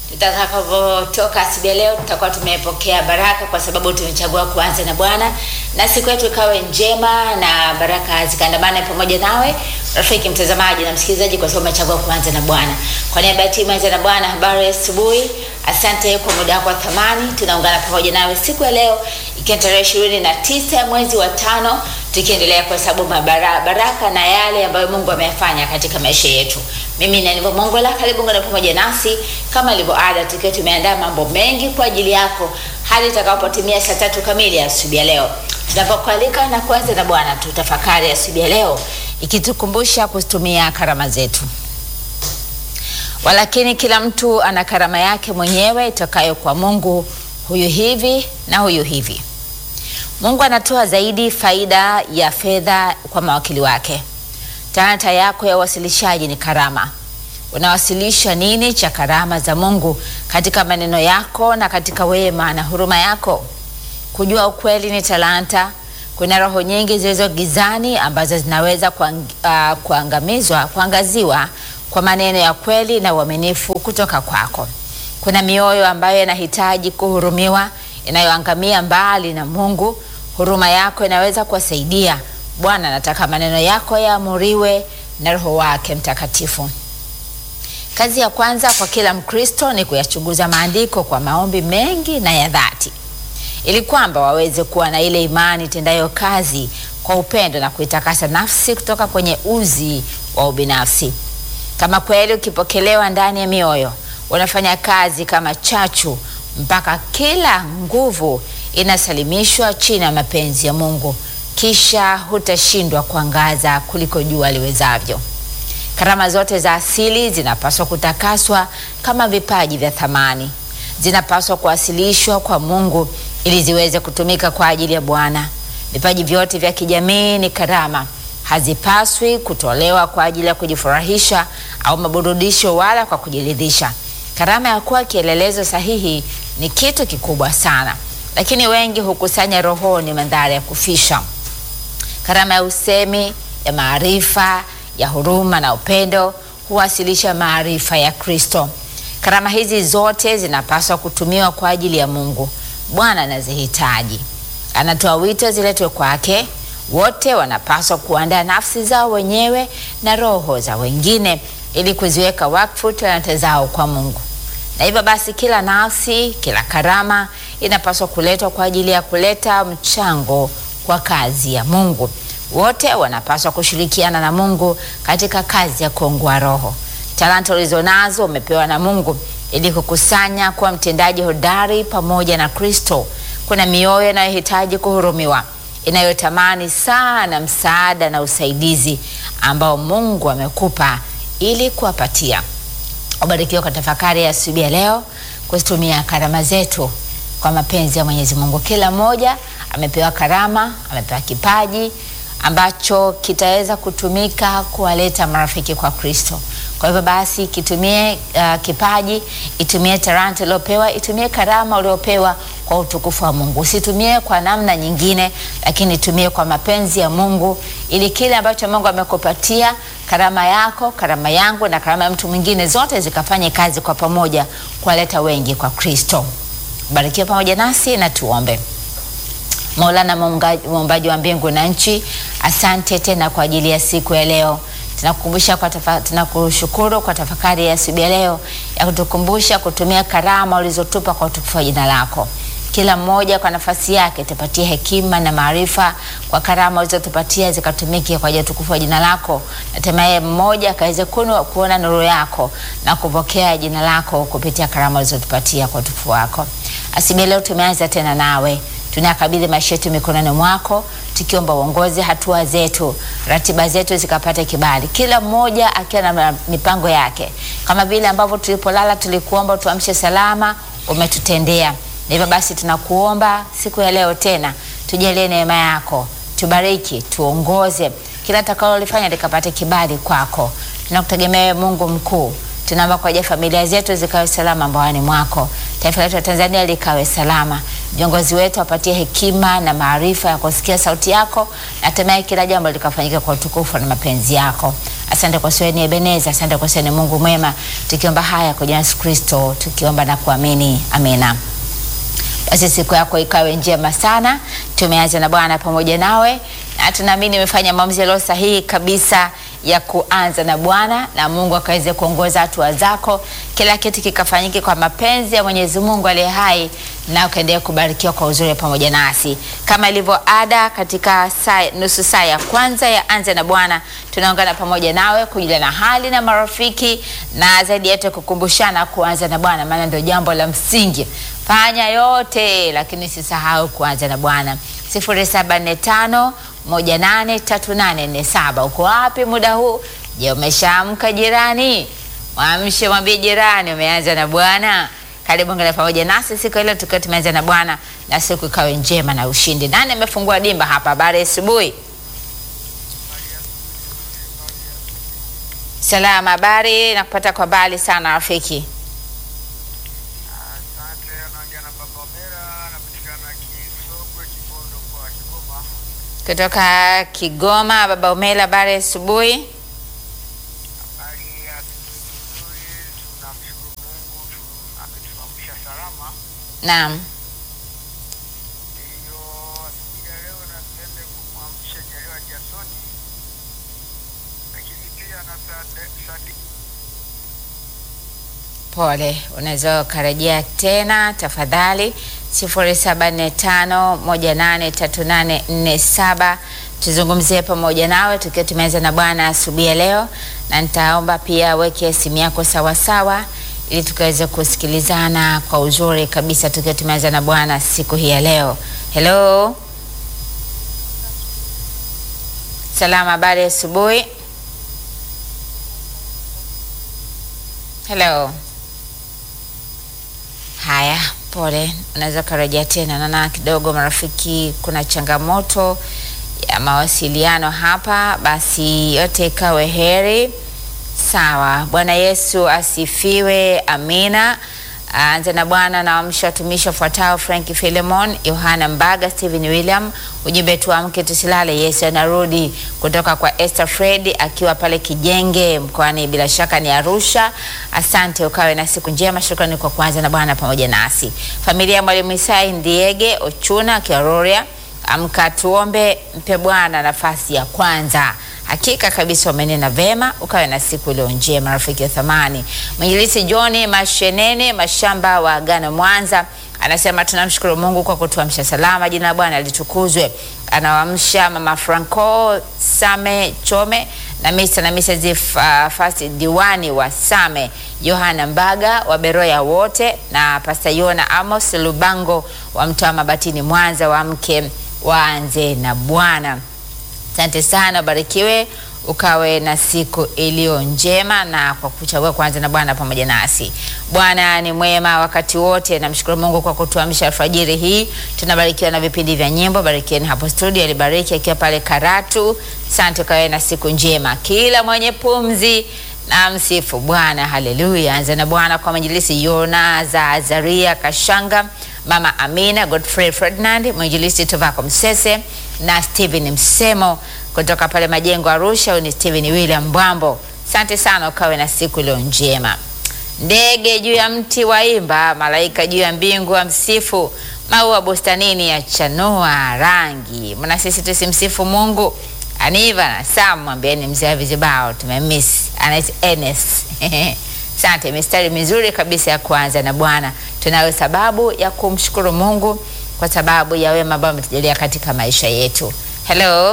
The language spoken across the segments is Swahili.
Tutakapotoka asubuhi ya leo, tutakuwa tumepokea baraka, kwa sababu tumechagua kuanza na Bwana, na siku yetu ikawe njema na baraka zikaandamane pamoja nawe rafiki mtazamaji na msikilizaji, kwa sababu umechagua kuanza na Bwana. Kwa niaba ya timu Anza na Bwana, habari ya asubuhi. Asante kwa muda wako wa thamani. Tunaungana pamoja nawe siku ya leo, ikiwa tarehe ishirini na tisa ya mwezi wa tano, tukiendelea kuhesabu mabara baraka na yale ambayo Mungu ameyafanya katika maisha yetu. Mimi ni Aniva Mongola, karibu ngana pamoja nasi kama ilivyo ada, tukiwa tumeandaa mambo mengi kwa ajili yako hadi itakapotimia saa tatu kamili ya asubuhi ya leo, tunapokualika na kuanza na Bwana. Tutafakari asubuhi ya leo ikitukumbusha kuzitumia karama zetu. Walakini kila mtu ana karama yake mwenyewe itokayo kwa Mungu, huyu hivi na huyu hivi. Mungu anatoa zaidi faida ya fedha kwa mawakili wake. Talanta yako ya uwasilishaji ni karama. Unawasilisha nini cha karama za Mungu katika maneno yako na katika wema na huruma yako? Kujua ukweli ni talanta. Kuna roho nyingi zilizo gizani ambazo zinaweza kuang, uh, kuangamizwa kuangaziwa kwa maneno ya kweli na uaminifu kutoka kwako. Kuna mioyo ambayo inahitaji kuhurumiwa, inayoangamia mbali na Mungu. Huruma yako inaweza kuwasaidia. Bwana anataka maneno yako yaamuriwe na Roho wake Mtakatifu. Kazi ya kwanza kwa kila Mkristo ni kuyachunguza maandiko kwa maombi mengi na ya dhati, ili kwamba waweze kuwa na ile imani tendayo kazi kwa upendo na kuitakasa nafsi kutoka kwenye uzi wa ubinafsi. Kama kweli ukipokelewa ndani ya mioyo, unafanya kazi kama chachu mpaka kila nguvu inasalimishwa chini ya mapenzi ya Mungu, kisha hutashindwa kuangaza kuliko jua liwezavyo. Karama zote za asili zinapaswa kutakaswa kama vipaji vya thamani, zinapaswa kuwasilishwa kwa Mungu ili ziweze kutumika kwa ajili ya Bwana. Vipaji vyote vya kijamii ni karama, hazipaswi kutolewa kwa ajili ya kujifurahisha au maburudisho wala kwa kujiridhisha. Karama ya kuwa kielelezo sahihi ni kitu kikubwa sana, lakini wengi hukusanya rohoni mandhari ya kufisha. Karama ya usemi, ya maarifa, ya huruma na upendo huwasilisha maarifa ya Kristo. Karama hizi zote zinapaswa kutumiwa kwa ajili ya Mungu. Bwana anazihitaji, anatoa wito ziletwe kwake. Wote wanapaswa kuandaa nafsi zao wenyewe na roho za wengine ili kuziweka wakfu talanta zao kwa Mungu. Na hivyo basi, kila nafsi, kila karama inapaswa kuletwa kwa ajili ya kuleta mchango kwa kazi ya Mungu. Wote wanapaswa kushirikiana na Mungu katika kazi ya kuongoa roho. Talanta ulizonazo umepewa na Mungu ili kukusanya kuwa mtendaji hodari pamoja na Kristo. Kuna mioyo inayohitaji kuhurumiwa, inayotamani sana msaada na usaidizi ambao Mungu amekupa ili kuwapatia. Ubarikiwa kwa tafakari ya asubuhi ya leo, kuzitumia karama zetu kwa mapenzi ya Mwenyezi Mungu. Kila mmoja amepewa karama, amepewa kipaji ambacho kitaweza kutumika kuwaleta marafiki kwa Kristo. Kwa hivyo basi, kitumie uh, kipaji, itumie talanta uliopewa, itumie karama uliopewa kwa utukufu wa Mungu. Usitumie kwa namna nyingine, lakini itumie kwa mapenzi ya Mungu, ili kile ambacho Mungu amekupatia, karama yako, karama yangu na karama ya mtu mwingine, zote zikafanye kazi kwa pamoja kuwaleta wengi kwa Kristo. Barikiwa pamoja nasi na tuombe. Maulana, muumbaji wa mbingu na nchi, asante tena kwa ajili ya siku ya leo. Tunakukumbusha kwa tafa, tunakushukuru kwa tafakari ya asubuhi ya leo ya kutukumbusha kutumia karama ulizotupa kwa utukufu wa jina lako. Kila mmoja kwa nafasi yake tupatie hekima na maarifa kwa karama ulizotupatia zikatumike kwa ajili ya utukufu wa jina lako, na hatimaye mmoja akaweze kuona nuru yako na kupokea jina lako kupitia karama ulizotupatia kwa utukufu wako. Asubuhi leo tumeanza tena nawe tunakabidhi maisha yetu mikononi mwako, tukiomba uongozi hatua zetu, ratiba zetu zikapate kibali, kila mmoja akiwa na mipango yake, kama vile ambavyo tulipolala tulikuomba tuamshe salama, umetutendea. Na hivyo basi tunakuomba siku ya leo tena, tujalie neema yako, tubariki, tuongoze, kila takalolifanya likapate kibali kwako. Tunakutegemea Mungu mkuu tunaomba kwa ajili ya familia zetu zikawe salama mbaoni mwako, taifa letu la Tanzania likawe salama, viongozi wetu wapatie hekima na maarifa ya kusikia sauti yako, na hatimaye kila jambo likafanyika kwa utukufu na mapenzi yako. Asante kwa siweni Ebeneza, asante kwa siweni Mungu mwema, tukiomba haya kwa jina la Yesu Kristo, tukiomba na kuamini, amina. Basi siku yako ikawe njema sana. Tumeanza na Bwana pamoja nawe, na tunaamini umefanya maamuzi yaliyo sahihi kabisa ya kuanza na Bwana, na Mungu akaweze kuongoza hatua zako, kila kitu kikafanyike kwa mapenzi ya Mwenyezi Mungu aliye hai, na ukaendelea kubarikiwa kwa uzuri pamoja nasi, kama ilivyo ada katika saa, nusu saa ya kwanza ya anza na Bwana, tunaungana pamoja nawe kujuliana hali na marafiki, na zaidi yetu kukumbushana kuanza na Bwana, maana ndio jambo la msingi. Fanya yote lakini sisahau kuanza na Bwana. 0745 183847. Uko wapi muda huu? Je, umeshaamka jirani? Mwamshe, mwambie jirani umeanza na Bwana. Karibu ngana pamoja nasi siku ile tukiwa tumeanza na Bwana, na siku ikawe njema na ushindi. Nani amefungua dimba hapa? Habari asubuhi. Salama, habari na kupata kwa mbali sana rafiki. Asante, anaongea na Baba Omera, anapatikana Kisogwe, Kibondo kwa Kigoma. Kutoka Kigoma, baba Umela, habari asubuhi. Habari ya asubuhi nzuri, tunamshukuru Mungu tu- ametuamsha salama. Naam. Hiyo asubuhi ya leo napende kumwamsha Jaliwa Jasoni, lakini pia na Sade- Sadi Pole, unaweza ukarejea tena tafadhali, 0745183847 tuzungumzie pamoja nawe tukiwa tumeanza na Bwana asubuhi ya leo, na nitaomba pia weke simu yako sawasawa ili tukaweze kusikilizana kwa uzuri kabisa tukiwa tumeanza na Bwana siku hii ya leo. Hello, salama, habari ya asubuhi. Hello. Haya, pole, unaweza ukarejea tena. Naona kidogo marafiki, kuna changamoto ya mawasiliano hapa, basi yote ikawe heri. Sawa, Bwana Yesu asifiwe, amina. Anza na Bwana na wamsha watumishi wafuatao: Frank Philemon, Yohana Mbaga, Stephen William. Ujumbe tuamke tusilale, Yesu anarudi, kutoka kwa Esther Fred akiwa pale Kijenge mkoani, bila shaka ni Arusha. Asante, ukawe na siku njema. Shukrani kwa kuanza na Bwana pamoja nasi. Familia ya Mwalimu Isai Ndiege Ochuna akiwa Rorya, amka tuombe, mpe Bwana nafasi ya kwanza. Hakika kabisa umenena vema, ukawe na siku iliyo njema, rafiki wa thamani. Mwinjilisi John Mashenene Mashamba wa Agano Mwanza anasema tunamshukuru Mungu kwa kutuamsha salama, jina la Bwana litukuzwe. Anawaamsha mama Franco Same Chome na Mr. na Mrs. uh, Fast Diwani wa Same, Yohana Mbaga wa Beroya wote na Pastor Yona Amos Lubango wa Mtoa Mabatini Mwanza, wa mke waanze na Bwana. Asante sana, barikiwe ukawe na siku iliyo njema na kwa kuchagua kwanza na Bwana pamoja nasi. Bwana ni mwema wakati wote. Namshukuru Mungu kwa kutuamsha alfajiri hii. Tunabarikiwa na vipindi vya nyimbo. Barikieni hapo studio, alibariki akiwa pale Karatu. Asante, ukawe na siku njema. Kila mwenye pumzi na msifu Bwana, haleluya. Anza na Bwana kwa mwinjilisi Yona za Azaria Kashanga, Mama Amina Godfrey Ferdinand, mwinjilisi Tovako Msese na Steven Msemo kutoka pale Majengo Arusha. Huyu ni Steven William Mbwambo. Asante sana, ukawe na siku iliyo njema. Ndege juu ya mti waimba, malaika juu ya mbingu wa msifu, maua bustanini ya chanua rangi. Mna sisi tusimsifu Mungu? Aniva na Sam, mwambieni mzee wa vizibao tumemiss, anaitwa Enes. Asante, mistari mizuri kabisa ya kuanza na Bwana. Tunayo sababu ya kumshukuru Mungu kwa sababu ya wema ambao ametujalia katika maisha yetu. Hello. eh,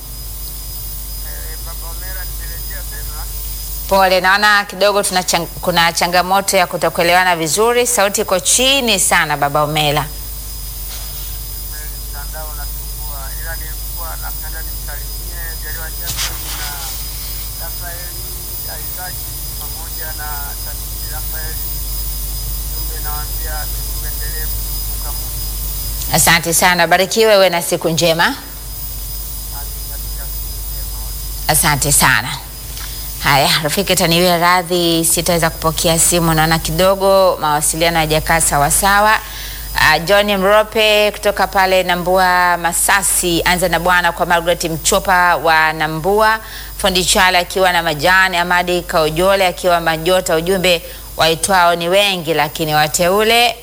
Baba Omera, nimerejea tena. Pole, naona kidogo tuna chang, kuna changamoto ya kutokuelewana vizuri. Sauti iko chini sana, baba Omela. Kweli mtandao unasumbua, ila nilikuwa napenda nimsalimie Jaliwa Jackson na Rafaeli Aizaki pamoja na Sadiki Rafaeli. Jumbe nawaambia tuendelee kumkumbuka Mungu Asante sana, barikiwe, we na siku njema. hadi katika siku njema wote. Asante sana. Haya, rafiki, taniwie radhi, sitaweza kupokea simu, naona kidogo mawasiliano hayajakaa sawasawa. Uh, John Mrope kutoka pale Nambua Masasi, anza na Bwana kwa Margaret Mchopa wa Nambua, Fundi Chala akiwa na majani, Amadi Kaojole akiwa Majota. Ujumbe waitwao ni wengi, lakini wateule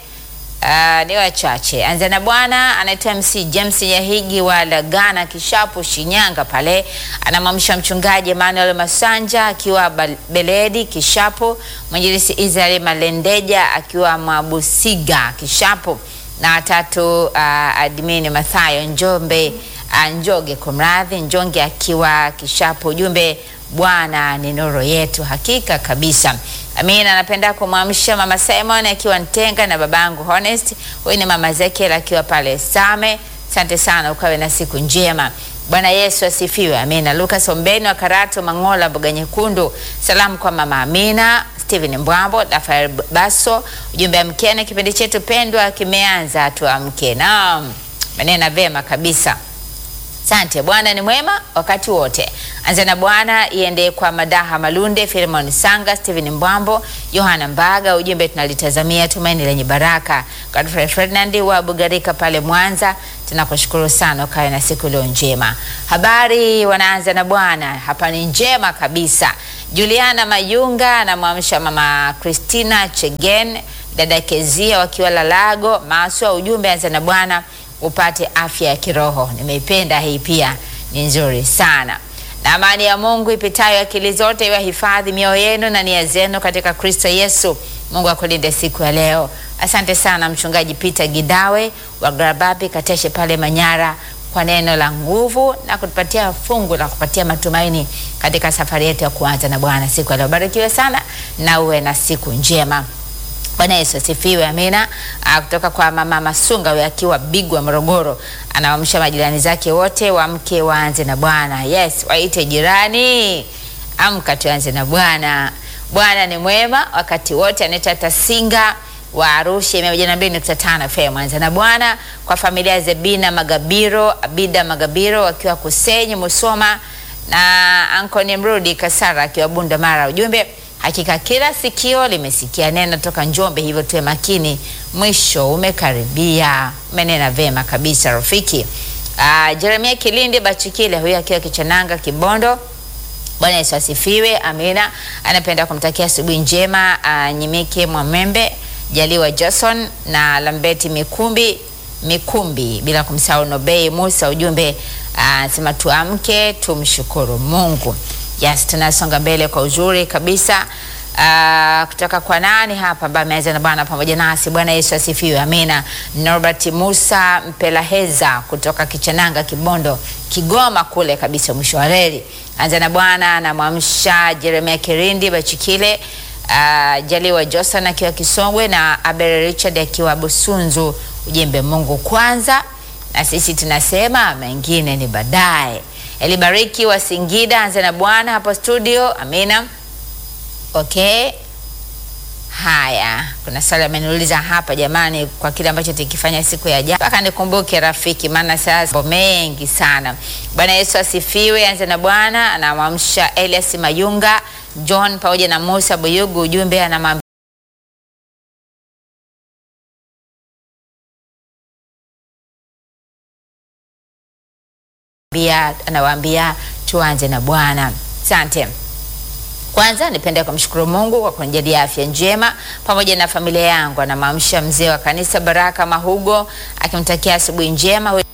Uh, ni wachache. Anza na bwana anaitwa MC James Nyahigi wa Lagana Kishapu Shinyanga pale, anamwamsha mchungaji Emmanuel Masanja akiwa Bal- Beledi Kishapu, mwinjilisi Israel Malendeja akiwa Mabusiga Kishapu, na tatu uh, admini Mathayo Njombe uh, Njoge kumradhi Njonge akiwa Kishapu. Ujumbe Bwana ni nuru yetu, hakika kabisa. Amina. Anapenda kumwamsha mama Simon akiwa Ntenga na babangu Honest. Huyu ni mama Ezekiel akiwa pale Same. Asante sana, ukawe na siku njema. Bwana Yesu asifiwe. Amina. Lucas Ombeni wa Karato Mangola, mboga nyekundu. Salamu kwa mama Amina, Steven Mbwambo, Rafael Baso. Ujumbe amkene, kipindi chetu pendwa kimeanza, tuamke. Naam, manena vema kabisa. Asante. Bwana ni mwema wakati wote. Anza na Bwana iende kwa Madaha Malunde, Filemon Sanga, Steven Mbwambo, Yohana Mbaga. Ujumbe tunalitazamia tumaini lenye baraka. Godfrey Ferdinand wa Bugarika pale Mwanza, tunakushukuru sana, ukawe na siku leo njema. Habari wanaanza na Bwana, hapa ni njema kabisa. Juliana Mayunga anamwamsha mama Christina Chegen, dada Kezia wakiwa Lalago Maswa. Ujumbe anza na Bwana upate afya ya kiroho. Nimeipenda hii pia, ni nzuri sana. Na amani ya Mungu ipitayo akili zote iwahifadhi mioyo yenu na nia zenu katika Kristo Yesu. Mungu akulinde siku ya leo. Asante sana mchungaji Peter Gidawe wa Garababi Kateshe pale Manyara kwa neno la nguvu na kutupatia fungu la kupatia matumaini katika safari yetu ya kuanza na Bwana siku ya leo. Barikiwe sana na uwe na siku njema. Bwana Yesu asifiwe, amina. Ah, kutoka kwa mama Masunga huyo akiwa Bigwa Morogoro, anawaamsha majirani zake wote wamke waanze na Bwana. Yes, waite jirani, amka tuanze na Bwana. Bwana ni mwema wakati wote. Anaitwa Tasinga wa Arusha 102.5 FM. Anza na Bwana kwa familia ya Zebina Magabiro, Abida Magabiro wakiwa Kusenyi Musoma na Ankoni Mrudi Kasara akiwa Bunda Mara. Ujumbe Hakika kila sikio limesikia neno toka Njombe, hivyo tuwe makini, mwisho umekaribia. Umenena vema kabisa rafiki. Uh, Jeremia Kilindi Bachikile huyu akiwa Kichananga Kibondo. Bwana Yesu asifiwe, amina. Anapenda kumtakia asubuhi njema uh, Nyimike Mwamembe, Jaliwa Jason na Lambeti Mikumbi Mikumbi, bila kumsahau Nobei Musa. Ujumbe anasema uh, tuamke tumshukuru Mungu. Yes, tunasonga mbele kwa uzuri kabisa. Uh, kutoka kwa nani hapa ambaye ameanza na Bwana pamoja nasi. Bwana Yesu asifiwe, amina. Norbert Musa Mpelaheza kutoka Kichananga, Kibondo, Kigoma kule kabisa, mwisho wa reli. Anza na Bwana, anamwamsha Jeremia Kirindi Bachikile, uh, Jaliwa Josan akiwa Kisongwe na Abel Richard akiwa Busunzu. Ujembe Mungu kwanza, na sisi tunasema mengine ni baadaye. Elibariki wa Singida, anza na Bwana hapo studio. Amina. Okay, haya, kuna swali ameniuliza hapa jamani, kwa kile ambacho tukifanya siku ya jana, mpaka nikumbuke rafiki, maana sasa mambo mengi sana. Bwana Yesu asifiwe. Anza na Bwana anamwamsha Elias Mayunga, John pamoja na Musa Buyugu. Ujumbe anamwambia anawaambia tuanze na Bwana. Asante. Kwanza nipende kumshukuru Mungu kwa kunijalia afya njema pamoja na familia yangu. Anamwamsha mzee wa kanisa Baraka Mahugo akimtakia asubuhi njema.